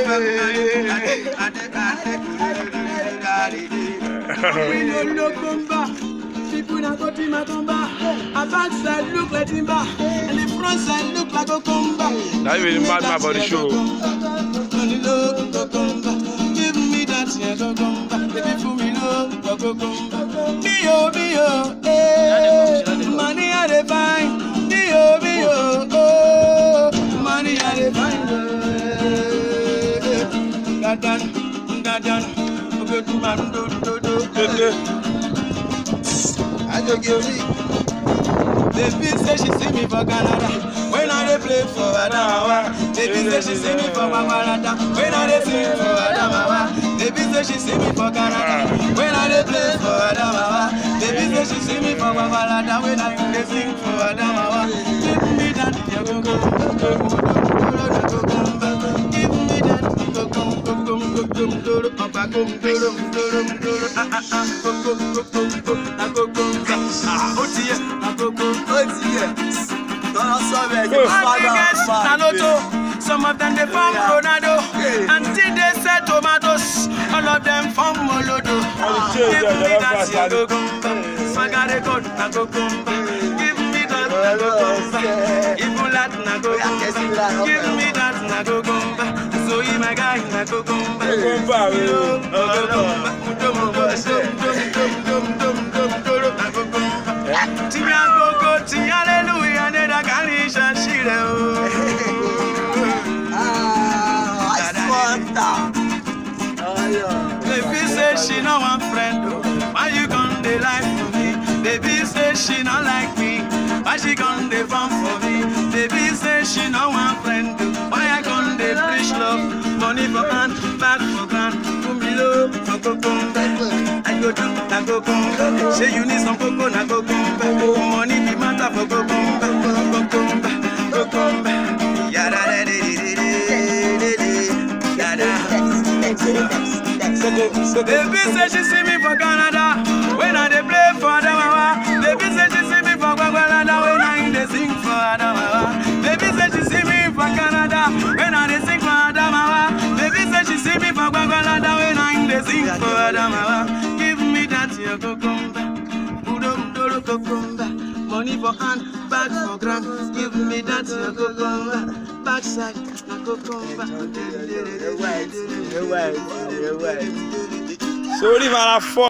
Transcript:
We no look comba. People na go to my comba. A back side look like timber, and the front side look like a comba. Now you really mad man for the show. Give me that yeah, go comba. Baby, for me love, go go comba. Dio, dio, eh. Money I dey find. Dio, dio, oh. Money I dey find. eh. Gadan, gadan. Oge tu ma do do do. Tete. I go give me. Baby say she see me for Canada when I dey play for Adamawa. Baby say she see me for Babalada when I dey sing for Adamawa. Baby say she see me for Canada when I dey play for Adamawa. Baby say she see me for Babalada when I dey sing for Adamawa. Give me that your go go go go go go go go Give me that go go go go go go go go Opa go go go go go go ah ah ah go go go go go ah go go ah ó ti yẹ ah go go. ó ti yẹ tọ́lá sọ́ọ̀bẹ̀ ní All fada niggas na lotto. Some of them they form Ronaldo. Until they sell tomatoes, all of them form Molodo. Give me that your gogumba. Magare God na gogumba. Give me that na gogumba. Even that na gogumba. Give me that na gogumba. So he my guy na gogumba. Gogumba, we o. Gogumba. Dum dum dum dum dum dum dum dum dum na gogumba. Tiya gogo, tiya hallelujah, ne da kari shashire o. àìsíwọ́ntà Baby say she no want friend oh. Why you gon' dey lie for me? Baby say she no like me. Why she gon' dey farm for me? Baby say she no want friend oh. Why I gon' dey preach love? Money for hand, back for ground. Put me low for kokombe. I go do na kokombe. Say you need some cocoa na kokombe. Money be matter for kokombe. Kokombe, kokombe. Yada da da da da da da. Yada. Baby say she see me for Canada when I dey play for Adamawa. Baby say she see me for Gwagwalada when I dey sing for Adamawa. Baby say she see me for Canada when I dey sing for Adamawa. Baby say she see me for Gwagwalada when I dey sing for Adamawa. Give me that your cucumber, udom doro cucumber. Money for hand, bag for gram. Give me that your cucumber, backside na cucumber. Sori mara fọ́.